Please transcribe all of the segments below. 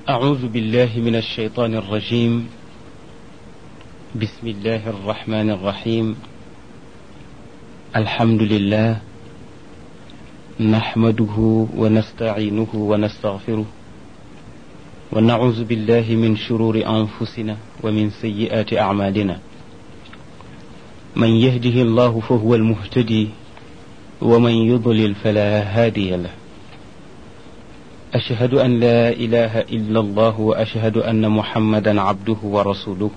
أعوذ بالله من الشيطان الرجيم بسم الله الرحمن الرحيم الحمد لله نحمده ونستعينه ونستغفره ونعوذ بالله من شرور أنفسنا ومن سيئات أعمالنا من يهده الله فهو المهتدي ومن يضلل فلا هادي له أشهد أن لا إله إلا الله وأشهد أن محمدا عبده ورسوله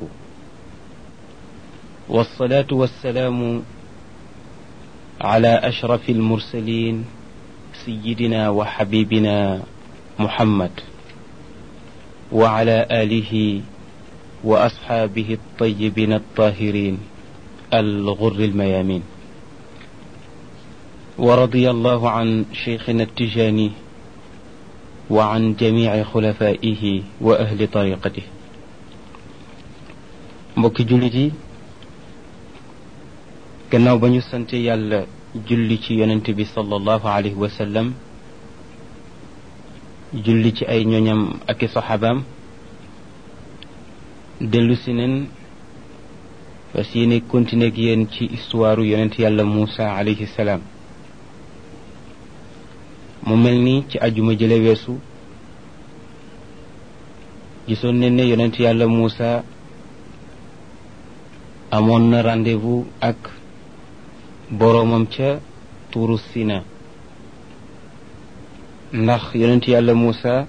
والصلاة والسلام على أشرف المرسلين سيدنا وحبيبنا محمد وعلى آله وأصحابه الطيبين الطاهرين الغر الميامين ورضي الله عن شيخنا التجاني وعن جميع خلفائه وأهل طريقته mbokki jullit yi gannaaw ba ñu sante yàlla julli ci yonent bi sallallahu alayhi wa sallam julli ci ay ñoñam ak i saxaabaam dellu si nen fas yéene continuer ak yéen ci histoire yonent yàlla Muusa alayhi salaam mu mel ni ci ajuma jële weesu gisoon nañ ne yonent yàlla Muusa amoon na rendez-vous ak boroomam ca tuuru Sina ndax yonent yàlla Muusa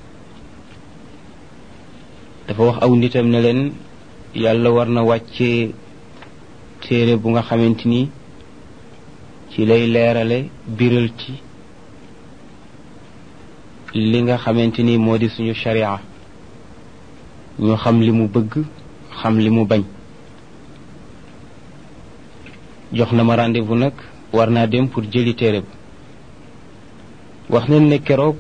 dafa wax aw nitam ne leen yàlla war na wàccee téere bu nga xamante ni ci lay leerale biral ci li nga xamante ni moo di suñu sharia ñu xam li mu bëgg xam li mu bañ jox na ma rendez-vous nag war naa dem pour jëli téere ba wax nañ ne keroog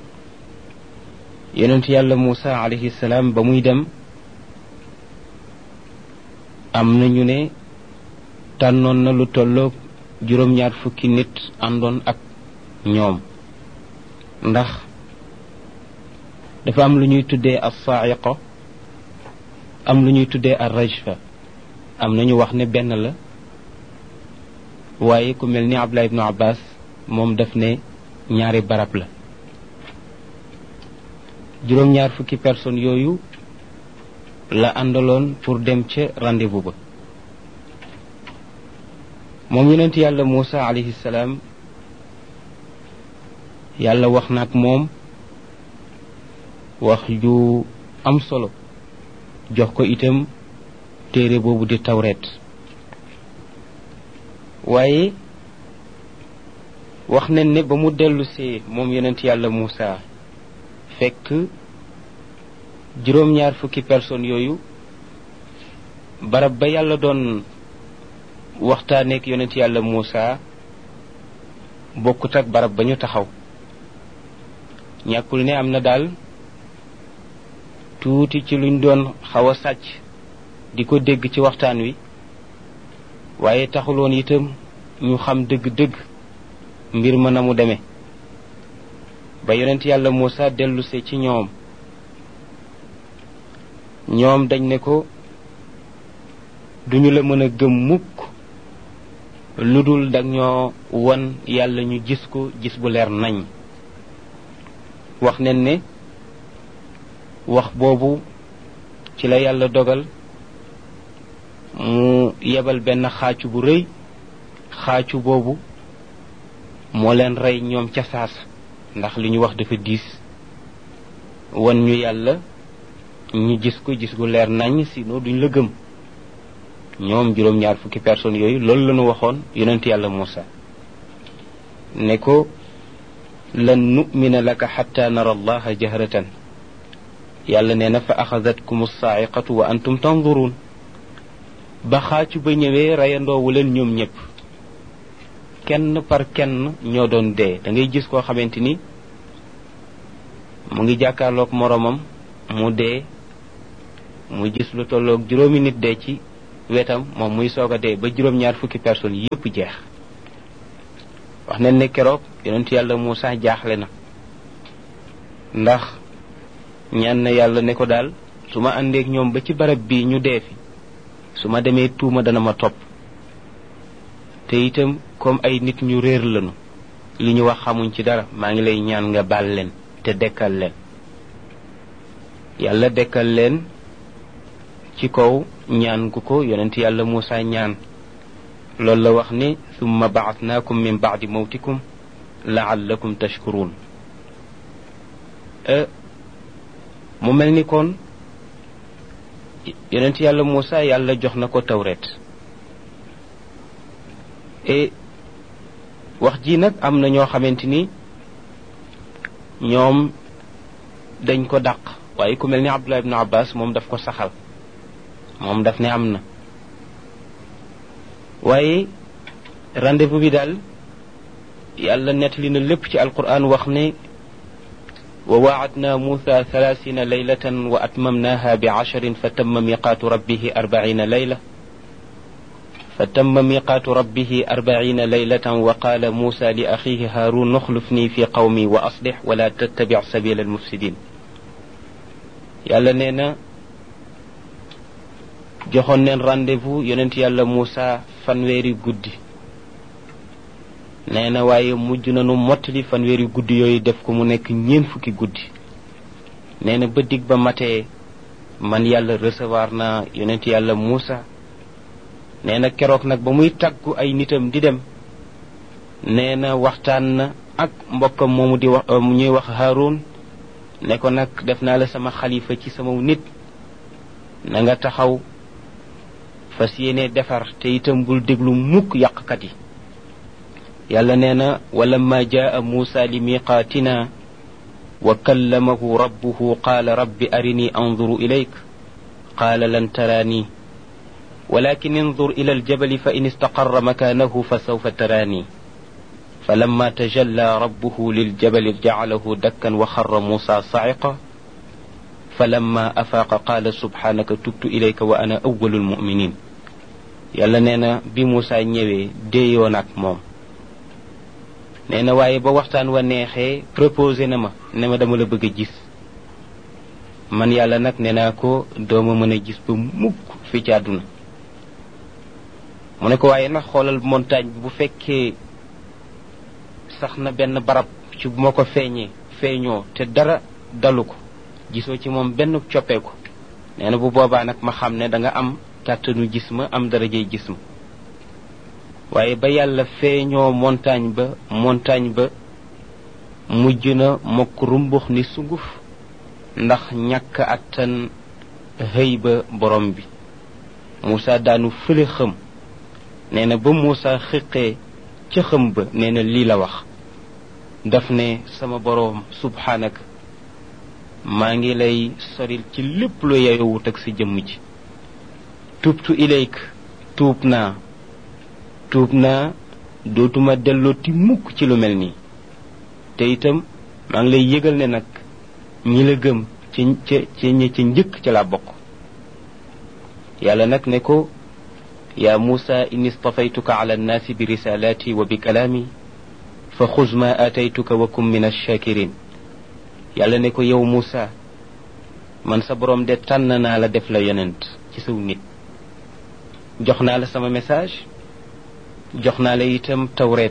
yonent yàlla Muusa alayhi salaam ba muy dem am na ñu ne tànnoon na lu tolloog juróom-ñaar fukki nit àndoon ak ñoom ndax dafa am lu ñuy tuddee as-sa'iqa am lu ñuy tuddee ar-rajfa am na ñu wax ne benn la waaye ku mel ni Abdullah ibnu Abbas moom daf ne ñaari barab la juróom-ñaar fukki personnes yooyu la àndaloon pour dem ca rendez-vous ba moom yonent yàlla Muusa alayhi salaam yàlla wax na ak moom wax ju am solo jox ko itam téere boobu di tawreet waaye wax nañ ne ba mu dellusee moom yonent yàlla Muusa fekk juróom-ñaar fukki personnes yooyu barab ba yàlla doon waxtaaneek yonent yàlla Muusa bokkut ak barab ba ñu taxaw ñàkkul ne am na daal tuuti ci luñ doon xaw a sàcc di ko dégg ci waxtaan wi waaye taxuloon itam ñu xam dëgg-dëgg mbir ma na mu demee ba yonent yàlla Muusa dellusee ci ñoom ñoom dañ ne ko duñu la mën a gëm mukk lu dul dag ñoo won yàlla ñu gis ko gis bu leer nañ wax nen ne wax boobu ci la yàlla dogal mu yebal benn xaacu bu rëy xaacu boobu moo leen rey ñoom ca saasa ndax li ñu wax dafa diis wan ñu yàlla ñu gis ko gis gu leer nañ sinon duñ la gëm ñoom juróom-ñaar fukki personnes yooyu loolu la ñu waxoon yonent yàlla Muusa ne ko lan nu'mina laka xatta nara allaha jahratan yàlla nee na fa axadatkum saa'iqatu wa antum tanzurun ba xaacu ba ñëwee reyandoowu leen ñoom ñëpp kenn par kenn ñoo doon dee da ngay gis koo xamante ni mu ngi jàkkaarloog moroomam mu dee mu gis lu tolloog juróomi nit dee ci wetam moom muy soog a dee ba juróom-ñaar fukki personnes yépp jeex wax nañ ne keroog yonent yàlla Muusa jaaxle na ndax ñaan na yàlla ne ko daal su ma àndeek ñoom ba ci barab bii ñu dee fi su ma demee tuuma dana ma topp te itam comme ay nit ñu réer lañu li ñu wax xamuñ ci dara maa ngi lay ñaan nga baal leen te dekkal leen yàlla dekkal leen ci kaw ñaan gu ko yonent yàlla Muusa ñaan loolu la wax ni summa baatnaakum min baadi mawtikum laallakum tashkuruun mu mel ni kon yonent yàlla Muusa yàlla jox na ko tawret et wax ji nag am na ñoo xamante ni ñoom dañ ko dàq waaye ku mel ni Abdullah ibn Abbas moom daf ko saxal moom daf ne am na waaye rendez-vous bi daal yàlla nettali na lépp ci alquran wax ne wa waacadna muusa thalathina laylatan wa atmamnaha bi casharin fa tamma miqaatu rabbihi arbaina layla fa tamma miqaatu rabbihi arbaina laylatan wa qaala muusa li axihi haarun uxlufni fi qawmi wa aslix wala tattabic sabila almufsidin yàlla nee na joxoon neen rendez-vous yonent yàlla Muusa fanweeri guddi nee na waaye mujj nañu mottali fanweeri guddi yooyu def ko mu nekk ñeent fukki guddi nee na ba dig ba matee man yàlla recevoir na yonent yàlla Muusa nee na keroog nag ba muy tàggu ay nitam di dem nee na waxtaan na ak mbokkam moomu di wax ñuy wax Haarun ne ko nag def naa la sama xalifa ci sama nit na nga taxaw fas yéene defar te itam bul déglu mukk yàqkat yi yàlla nee na walamma jaa muusa li miqaatina wa kallamahu rabbuhu qaala rabbi arini anzuru ilayk qaala lan taraani ولكن انظر إلى الجبل فإن استقر مكانه فسوف تراني فلما تجلى ربه للجبل جعله دكا وخر موسى صعقا فلما أفاق قال سبحانك تبت إليك وأنا أول المؤمنين yàlla nee na bi Moussa ñëwee déeyoon ak moom nee na waaye ba waxtaan wa neexee proposé na ma ne ma dama la bëgg a gis man yàlla nag nee naa ko dooma mën a gis ba mukk fi ci àdduna mu ne ko waaye nag xoolal montagne bu fekkee sax na benn barab ci bu ma ko feeñee feeñoo te dara dalu ko gisoo ci moom benn coppeeku nee na bu boobaa nag ma xam ne da nga am kàttanu gis ma am darajey gis ma waaye ba yàlla feeñoo montagne ba montagne ba mujj na mokk rumbux ni sunguf ndax ñàkk attan xëy ba borom bi Moussa daanu fële xëm nee na ba Moussa xiqee ca xëm ba nee na lii la wax daf ne sama boroom subhaanaka maa ngi lay soril ci lépp lu yeyowut ak sa jëmm ji tubtu ilayk tuub naa tuub naa dootuma dellooti mukk ci lu mel nii te itam maa ngi lay yëgal ne nag ñi la gëm ci ca ci ñi ca njëkk ca la bokk yàlla nag ne ko yaa muusa inni stafaytuka ala annaasi bi risalaati wa bi kalaami fa xuz ma aataytuka wa kum min alshakirin yàlla ne ko yow muusa man sa borom de tànn naa la def la yonent ci saw nit jox naa la sama message jox naa la itam tawreet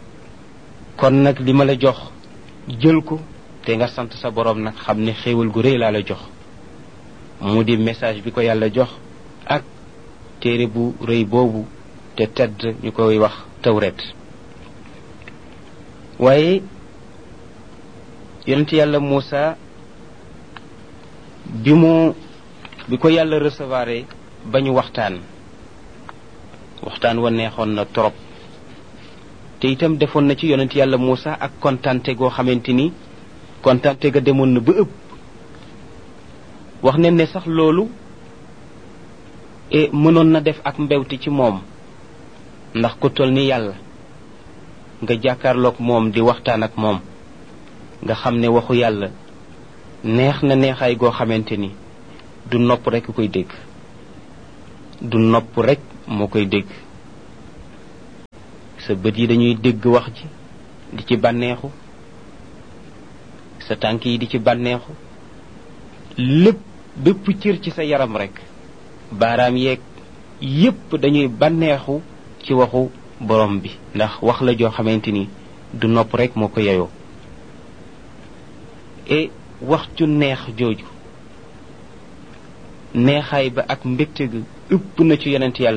kon nag li ma la jox jël ko te nga sant sa borom nag xam ne xéewal gu rëy laa la jox mu di message bi ko yàlla jox ak téere bu rëy boobu te tedd ñu koy wax tawreet waaye yonent yàlla Muusa bi mu bi ko yàlla recevoir ba ñu waxtaan waxtaan wa neexoon na trop te itam defoon na ci yonent yàlla Muusa ak kontante goo xamante ni kontante ga demoon na ba ëpp wax ne ne sax loolu e mënoon na def ak mbewti ci moom ndax ku toll ni yàlla nga jàkkaarloog moom di waxtaan ak moom nga xam ne waxu yàlla neex na neexaay goo xamante ni du nopp rekk koy dégg du nopp rekk moo koy dégg sa bët yi dañuy dégg wax ji di ci bànneexu sa tànk yi di ci bànneexu lépp bépp cër ci sa yaram rek baaraam yeeg yépp dañuy bànneexu ci waxu borom bi ndax wax la joo xamante ni du nopp rek moo ko yeyoo et wax ju neex jooju neexaay ba ak mbégte ga ëpp na ci yonent yàlla